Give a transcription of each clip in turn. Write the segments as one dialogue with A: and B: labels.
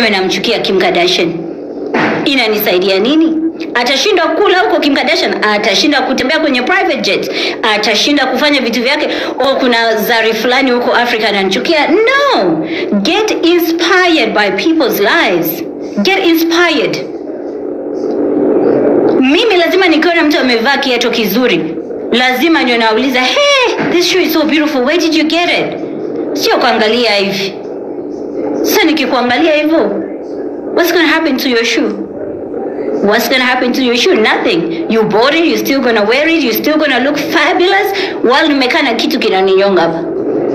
A: niseme namchukia Kim Kardashian, inanisaidia nini? Atashinda kula huko Kim Kardashian, atashinda kutembea kwenye private jet, atashinda kufanya vitu vyake. O, kuna zari fulani huko Afrika ananichukia. No, get inspired by people's lives, get inspired. Mimi lazima nikiona mtu amevaa kiatu kizuri, lazima ndio nauliza, hey, this shoe is so beautiful, where did you get it? Sio kuangalia hivi. Sasa nikikuangalia hivyo, what's gonna happen to your shoe? What's gonna happen to your shoe? Nothing. You bought it, you're still gonna wear it, you're still gonna look fabulous. While nimekaa na kitu kinaninyonga hapa.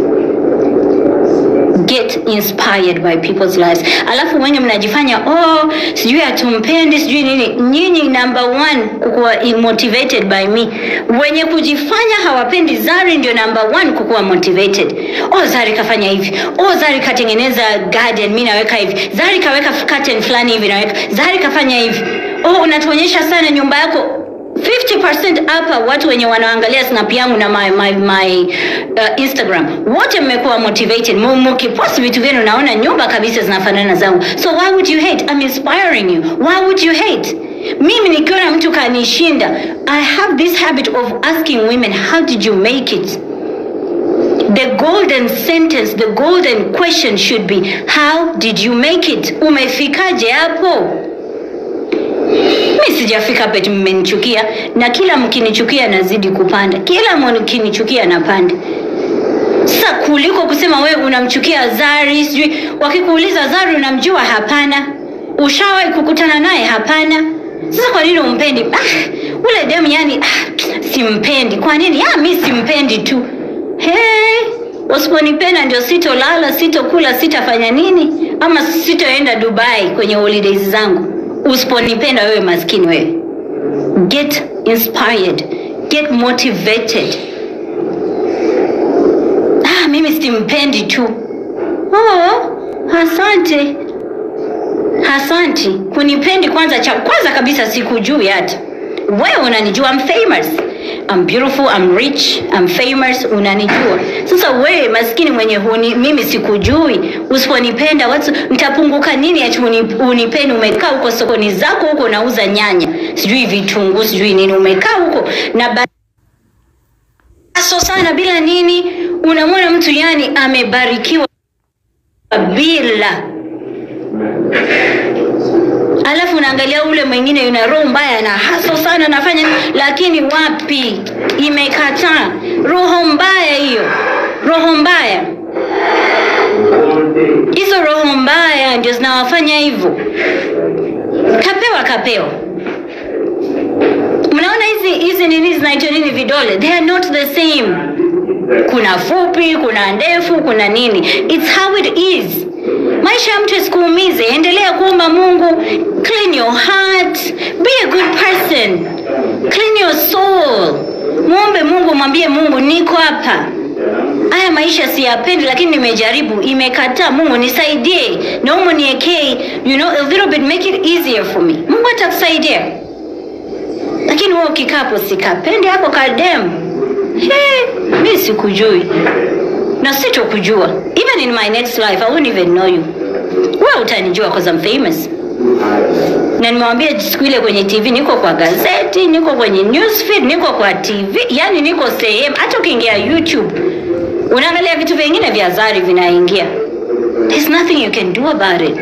A: Get inspired by people's lives. Alafu wenye mnajifanya oh, sijui hatumpendi sijui nini. Nyinyi number one kukuwa motivated by me. Wenye kujifanya hawapendi Zari ndio number one kukuwa motivated. Oh, Zari kafanya hivi. Oh, Zari katengeneza garden, mimi naweka hivi. Zari kaweka curtain fulani hivi naweka. Zari kafanya hivi. Oh, unatuonyesha sana nyumba yako 50% hapa watu wenye wanaangalia snap yangu na my, my, my uh, Instagram wote mmekuwa motivated, Mu- mkipost vitu vyenu naona nyumba kabisa zinafanana zangu, so why would you hate? I'm inspiring you. Why would you hate? Mimi nikiona mtu kanishinda, I have this habit of asking women how did you make it? The golden sentence, the golden question should be how did you make it? Umefikaje hapo? mi sijafika hapa eti mmenichukia na kila mkinichukia nazidi kupanda kila mkinichukia napanda sasa kuliko kusema wewe unamchukia zari sijui wakikuuliza zari unamjua hapana ushawahi kukutana naye hapana sasa kwa nini umpendi ah, ule demu yani ah, simpendi kwa nini ah, mi simpendi tu hey, usiponipenda ndio sitolala sitokula sitafanya nini ama sitoenda dubai kwenye holidays zangu usiponipenda wewe maskini wewe get inspired get motivated ah, mimi simpendi tu oh, asante asante kunipendi kwanza cha kwanza kabisa sikujui hata wewe unanijua I'm famous I'm beautiful I'm rich I'm famous unanijua sasa wewe maskini mwenye huni, mimi sikujui usiponipenda watu nitapunguka nini ati uni- unipende umekaa huko sokoni zako huko unauza nyanya sijui vitunguu sijui nini umekaa huko na ba- so sana bila nini unamwona mtu yani amebarikiwa bila alafu unaangalia ule mwingine yuna roho mbaya na haso sana anafanya nini, lakini wapi imekataa roho mbaya hiyo roho mbaya hizo roho mbaya ndio zinawafanya hivyo kapewa kapewa mnaona hizi hizi nini zinaitwa nini vidole they are not the same kuna fupi kuna ndefu kuna nini its how it is maisha ya mtu isikuumize endelea kuomba mungu clean your heart be a good person clean your soul mwombe mungu mwambie mungu niko hapa haya maisha siyapendi lakini nimejaribu imekataa mungu nisaidie naomba niekee you know a little bit make it easier for me mungu atakusaidia lakini wewe ukikaa hapo sikapendi hapo kadem hey, mi sikujui na sitokujua even in my next life i won't even know you wewe utanijua cause I'm famous na nimewambia siku ile kwenye tv niko kwa gazeti niko kwenye newsfeed niko kwa tv yani niko sehemu hata ukiingia youtube unaangalia vitu vingine vya zari vinaingia there's nothing you can do about it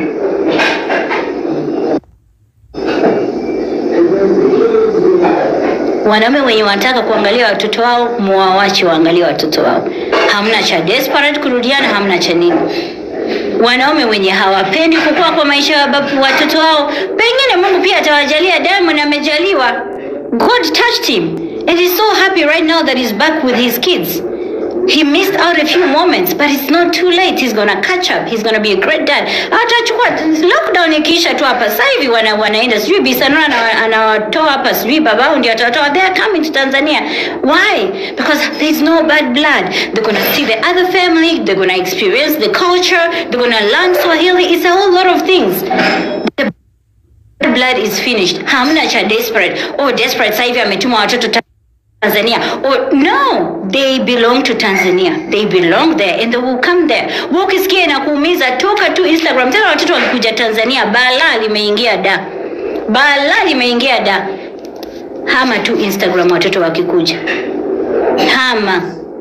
A: wanaume wenye wanataka kuangalia watoto wao muwawache waangalie watoto wao hamna cha desperate kurudiana hamna cha nini wanaume wenye hawapendi kukua kwa maisha ya babu watoto wao pengine mungu pia atawajalia diamond amejaliwa god touched him and he's so happy right now that he's back with his kids he missed out a few moments but it's not too late he's gonna catch up he's gonna be a great dad atachukua lockdown ikiisha tu hapa sasa hivi wana, wanaenda sijui bisanura ana- anawatoa hapa sijui babao ndio atawatoa they are coming to tanzania why because there's no bad blood they're gonna see the other family they're gonna experience the culture they're gonna learn swahili it's a whole lot of things the blood is finished hamna cha desperate oh desperate sasa hivi ametuma watoto ta- Tanzania or no they belong to Tanzania they belong there and they will come there wewe ukisikia inakuumiza toka tu Instagram tena watoto wakikuja Tanzania balaa limeingia da balaa limeingia da hama tu Instagram watoto wakikuja hama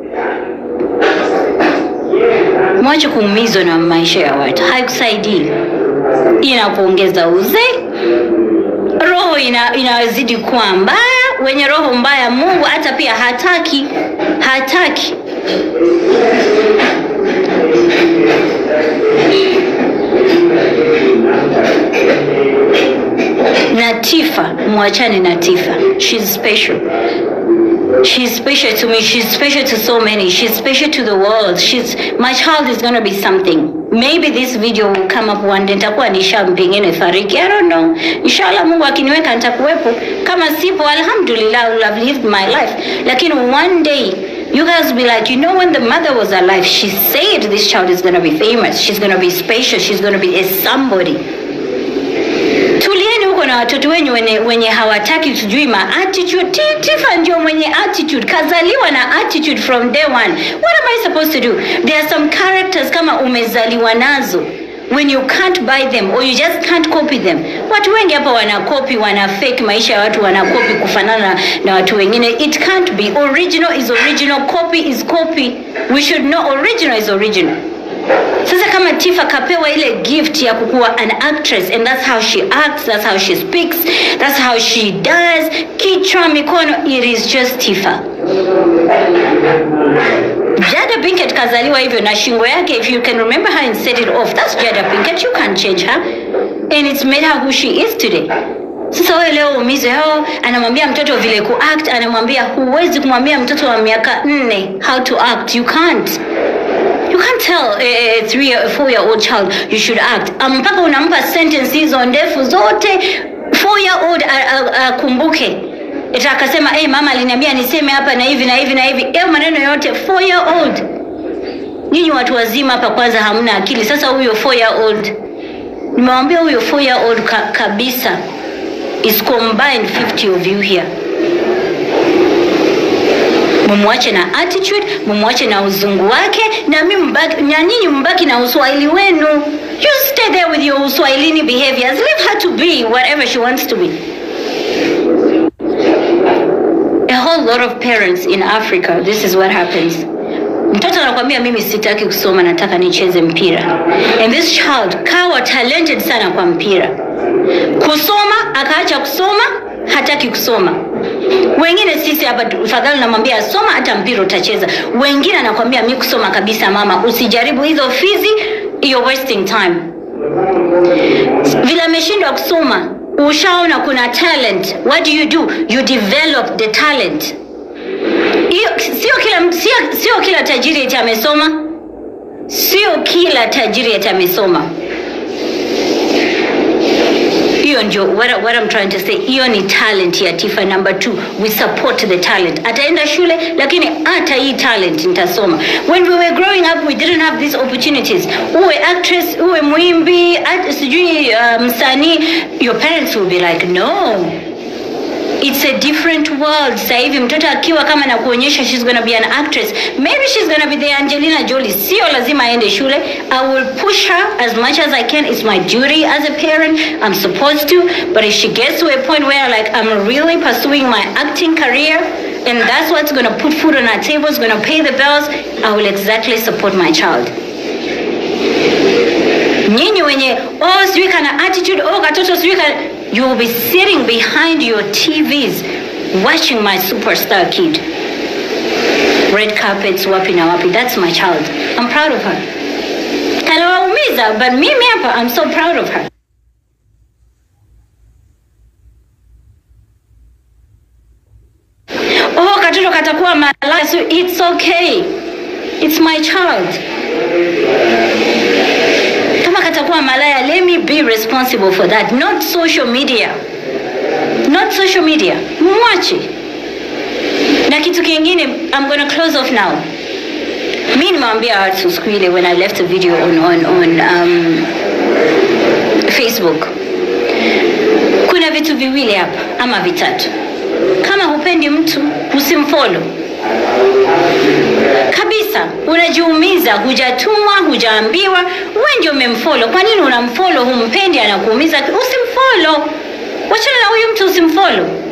A: mwache kuumizwa na maisha ya watu haikusaidii inakuongeza uzee roho ina, inazidi kuwa mbaya wenye roho mbaya mungu hata pia hataki hataki na tifa mwachane na tifa She's special She's special to me. She's special to so many. She's special to the world. She's my child is gonna be something. Maybe this video will come up one day. Nitakuwa nisha pengine fariki. I don't know. Inshallah Mungu akiniweka nitakuwepo. Kama sipo, alhamdulillah, I will have lived my life. Lakini one day you guys will be like, you know, when the mother was alive, she said this child is gonna be famous. She's gonna be special. She's gonna be a somebody. Tulieni huko na watoto wenyu wenye, wenye hawataki sijui ma attitude. Ti- Tifa ndio mwenye attitude, kazaliwa na attitude from day one. What am I supposed to do? There are some characters kama umezaliwa nazo when you can't buy them or you just can't copy them. Watu wengi hapa wanakopi, wana fake maisha ya watu, wanakopi kufanana na watu wengine. It can't be. Original is original, copy is copy. We should know original is original. Sasa kama Tifa kapewa ile gift ya kukuwa an actress and that's how she acts, that's how she speaks, that's how she does, kichwa, mikono, it is just Tifa. Jada Pinkett kazaliwa hivyo na shingo yake, if you can remember her and set it off, that's Jada Pinkett, you can't change her and it's made her who she is today. Sasa wewe leo umize hao, anamwambia mtoto vile kuact, anamwambia huwezi kumwambia mtoto wa miaka nne how to act, you can't. You can't tell a, a three or four year old child you should act. Um, mpaka unampa sentence hizo ndefu zote four year old akumbuke. Ita akasema hey, mama aliniambia niseme hapa na hivi na hivi na hivi. Hayo maneno yote four year old. Nyinyi watu wazima hapa kwanza hamna akili. Sasa huyo four year old nimewambia huyo four year old ka, kabisa is combined 50 of you here mumwache na attitude, mumwache na uzungu wake, na mimi mbaki, na nyinyi mbaki na uswahili wenu. You stay there with your uswahilini behaviors. Leave her to be whatever she wants to be. A whole lot of parents in Africa, this is what happens. Mtoto anakwambia mimi sitaki kusoma, nataka nicheze mpira. And this child kawa talented sana kwa mpira. Kusoma akaacha kusoma, hataki kusoma. Wengine sisi hapa tu- fadhali namwambia soma, hata mpira utacheza. Wengine anakwambia mi kusoma kabisa, mama, usijaribu hizo fizi, you're wasting time. Vile ameshindwa kusoma, ushaona kuna talent, what do you do? You develop the talent. Hiyo sio kila mtu- sio, sio kila tajiri eti amesoma, sio kila tajiri eti amesoma hiyo ndio what, I- what I'm trying to say hiyo ni talent ya tifa number two we support the talent ataenda shule lakini hata hii talent nitasoma when we were growing up we didn't have these opportunities uwe actress uwe mwimbi at- sijui uh, msanii your parents will be like no it's a different world sasa hivi mtoto akiwa kama na kuonyesha she's gonna be an actress maybe she's gonna be the angelina jolie sio lazima aende shule i will push her as much as i can it's my duty as a parent i'm supposed to but if she gets to a point where like i'm really pursuing my acting career and that's what's gonna put food on our tables gonna pay the bills i will exactly support my child nyinyi wenye oh sijui kana attitude oh katoto sijui kana you will be sitting behind your tvs watching my superstar kid red carpets wapi na wapi that's my child i'm proud of her kanawaumiza but mimi hapa i'm so proud of her oh katoto katakuwa malaya so it's okay it's my child kama katakuwa malaya let me be responsible for that not social media not social media mwache na kitu kingine i'm gonna close off now mi nimewambia watu siku ile when i left a video on, on, on um, facebook kuna vitu viwili hapa ama vitatu Kama hupendi mtu usimfollow kabisa. Unajiumiza, hujatumwa, hujaambiwa, wewe ndio umemfollow. Kwa nini unamfollow? Humpendi, anakuumiza, usimfollow. Wachana na huyu mtu, usimfollow.